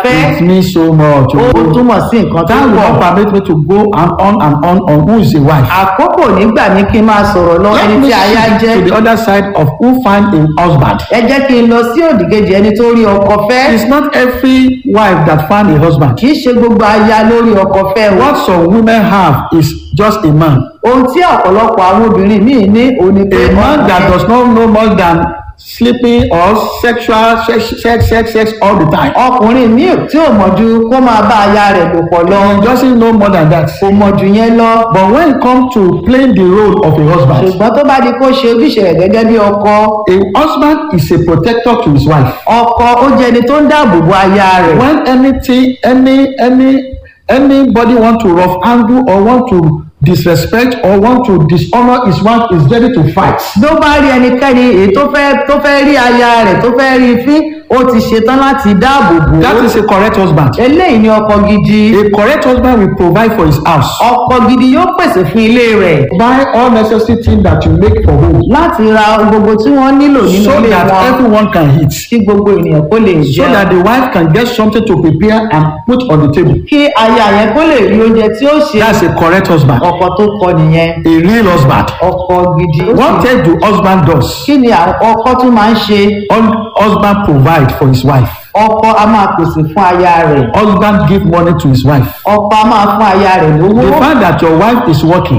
fẹ́ it means so much. ó o. túmọ̀ sí nǹkan tó That will pọ̀ not permit me to go on, on and on on who is a wife. àkókò nígbà ní kí n máa sọ̀rọ̀ lọ Let ẹni me tí aya shift jẹ́ to the other side of who find a husband. ẹ jẹ́ kí n lọ sí òdìkejì ẹni tó rí ọkọ fẹ́ It's not every wife that find a husband. kì í ṣe gbogbo aya lórí ọkọ fẹ́ o What some women have is just a man. ohun tí ọ̀pọ̀lọpọ̀ àwọn obìnrin míì ní òní pé A man that ọkùnrin- does not know more than sleeping or sexual sex sex sex sex all the time. ọkùnrin míì tí ò mọ̀ ju kó máa bá aya rẹ̀ lò pọ̀ lọ He doesn't know more than that. kò mọ̀ jù yẹn lọ But when it comes to playing the role of a husband, ṣùgbọ́n tó bá di kó ṣe ojúṣe rẹ̀ gẹ́gẹ́ bí ọkọ a husband is a protector to his wife. ọkọ ó jẹ́ ẹni tó ń dáàbò bo aya rẹ̀ When anything, any, any, anybody want to rough handle or want to disrespect or want to dishonor his wife is ready to fight. ló bá rí ẹnikẹ́ni èyí tó fẹ́ tó fẹ́ rí aya rẹ̀ tó fẹ́ rí fín ó ti ṣetán láti dáàbò bò That ó is a correct husband. eléyìí ni ọkọ gidi A correct husband will provide for his house. ọkọ gidi yóò pèsè fún ilé rẹ̀ Buy all necessary things that you make for home láti ra ohun gbogbo tí wọ́n nílò nínú so ilé that wọn everyone can eat. kí gbogbo ènìyàn kó lè So jẹun that the wife can get something to prepare and put on the table. kí aya yẹn kó lè rí oúnjẹ tí ó ṣe That's a correct husband. ọkọ tó kọ nìyẹn A real husband. ọkọ gidi What else do husband does? kí ni àwọn ọkọ tún máa ń ṣe Hus- Husband provide for his wife. ọkọ a máa pèsè fún aya rẹ̀ Husband give money to his wife. ọkọ a máa fún aya rẹ̀ lówó The fact that your wife is working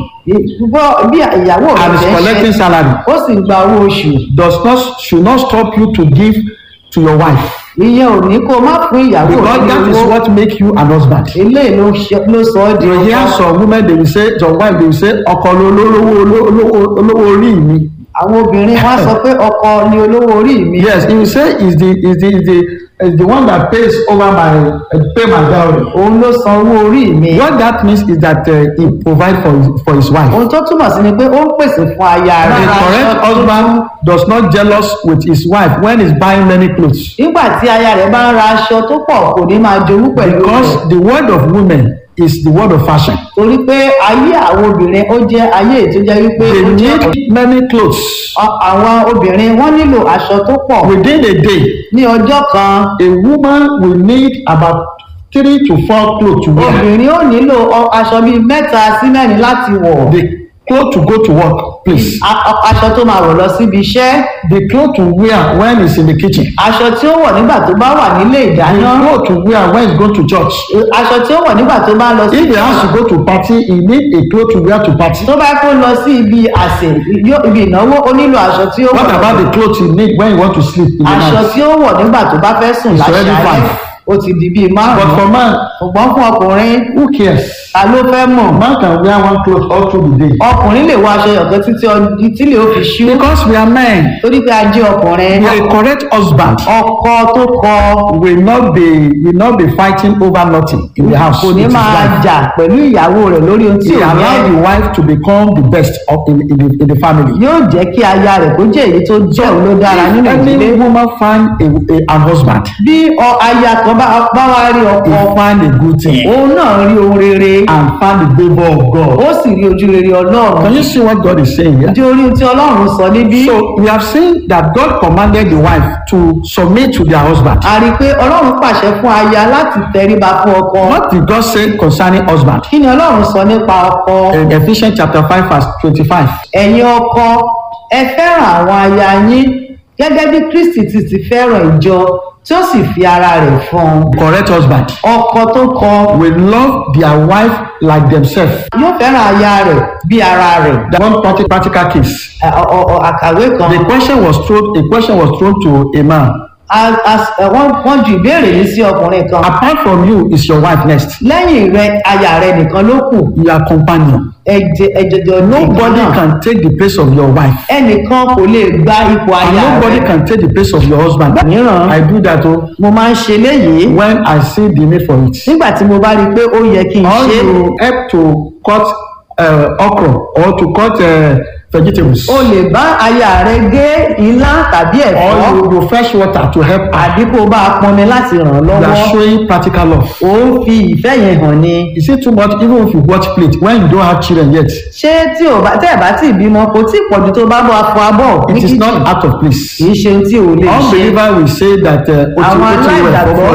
bọ́ bí ìyàwó rẹ̀ and is ṣe ń collecting ṣe salary ó sì ń gba owó oṣù does not should not stop you to give to your wife ìyẹn ò ní kó o má fún ìyàwó because rẹ̀ that is lówó what make you an husband. eléyìí ló ṣe- ló sọ ọ́ di You hear ọkọ some women they will say some wife they will say ọkọ ló olówó olówó olówó orí mi. àwọn obìnrin wọn á sọ pé ọkọ ni olówó orí mi Yes, he will say is the is the is the is the one that pays over my uh, pay my dowry. òun ló san owó orí mi What that means is that uh, he provide for his, for his wife. ohun tó túmọ̀ sí ni pé ó ń pèsè fún aya The rẹ̀ correct husband does not jealous with his wife when he's buying many clothes nígbà tí aya rẹ̀ bá ń ra aṣọ tó pọ̀ kò ní máa jowú pẹ̀lú rẹ̀ because the word of women is the word of fashion. torí pé ayé àwọn obìnrin ó jẹ́ ayé tó jẹ́ wípé They ó jẹ́ need many clothes ọ- àwọn obìnrin wọ́n nílò aṣọ tó pọ̀ within a day. ní ọjọ́ kan A woman will need about three to four clothes to wear. obìnrin ó nílò ọ- aṣọ bíi mẹ́ta sí mẹ́rin láti wọ̀ The clothes to go to work, please. A- a- aṣọ tó máa wọ̀ lọ síbi iṣẹ́ The clothes to wear when he's in the kitchen. aṣọ tí ó wọ̀ nígbà tó bá wà nílé The ìdáná clothes to wear when he's going to church. aṣọ tí ó wọ̀ nígbà tó bá lọ sí If he has to go to party, he need a cloth to wear to party. tó bá kó lọ sí ibi àsè yó- ibi ìnáwó ó nílò aṣọ tí ó What wọ̀ about the clothes you need when you want to sleep in the aṣọ night? tí ó wọ̀ nígbà tó bá fẹ́ sùn It's already láṣálẹ́ five. ó ti di bíi But márùn-ún for man, ṣùgbọ́n fún ọkùnrin who cares? ta ló fẹ́ mọ̀ Man can wear one cloth all through the day. ọkùnrin lè wọ aṣọ ọ̀gán títí ọ- tílé ó fi ṣú Because we are men, torí pé a jẹ́ ọkùnrin a correct husband ọkọ tó kọ will not be will not be fighting over nothing in the house. kò ní with his máa wife. jà pẹ̀lú ìyàwó rẹ̀ lórí ohun tí He ò allow yẹ the wife to become the best of in, in, the, in the family. yóò jẹ́ kí aya rẹ̀ kó jẹ́ èyí tó jẹ́ òun ló dára nínú If ìdílé any woman find a, a, an husband, bí ọ- aya kan bá bá wá rí ọkọ he find a good thing òun náà rí ohun rere and find the favour of God. ó sì rí ojú rere ọlọ́run Can you see what God is saying here? di orí ohun tí ọlọ́run sọ níbí So we have seen that God commanded the wife to submit to their husband. a rí i pé ọlọ́run pàṣẹ fún aya láti tẹríba fún ọkọ What did God say concerning husband? kí ni ọlọ́run sọ nípa ọkọ In Ephesians chapter 5 verse 25. ẹ̀yin ọkọ ẹ fẹ́ràn àwọn aya yín gẹ́gẹ́ bí kristi ti ti fẹ́ràn ìjọ tí ó sì fi ara rẹ̀ fún un Correct husband ọkọ tó kọ will love their wife like themselves. yóò fẹ́ràn aya rẹ̀ bí ara rẹ̀ That one practical, practical case. Ẹ, ọ- ọ- ọ- àkàwé kan The question was thrown. A question was thrown to a man. A- a- ẹ, wọ́n wọ́n ju ìbéèrè yìí sí ọkùnrin kan Apart from you, is your wife next? lẹ́yìn rẹ̀ aya rẹ̀ nìkan ló kù Your companion. ẹ̀jẹ̀ ẹ̀jẹ̀jẹ̀ Nobody náà can take the place of your wife. ẹnìkan kò lè gba ipò And aya nobody rẹ̀ can take the place of your husband. mìíràn I do that oh, mo máa ń ṣe léyìí when I see the need for it. nígbà tí mo bá rí i pé ó yẹ kí n Or ṣe é you help to cut uh, okra or to cut uh, vegetables. o lè bá aya rẹ gé ilá tàbí Or ẹ̀fọ́ you, you fetch water to help her. àbí kó o bá a pọnmi láti ràn án You are lọ́wọ́ showing practical love. ó ń fi ìfẹ́ yẹn hàn ni. Is it too much even if you watch plate when you don't have children yet? ṣé tí o bá tẹ́ ẹ̀ bá tí ì bímọ kò tí ì pọ̀jù tó bá bọ́ afọ abọ́ ní It is kíchìn not out of place. kì í ṣe ohun tí o lè ṣe. Unbeliever will say that uh, àwọn oti oti well aláìgbàgbọ́ for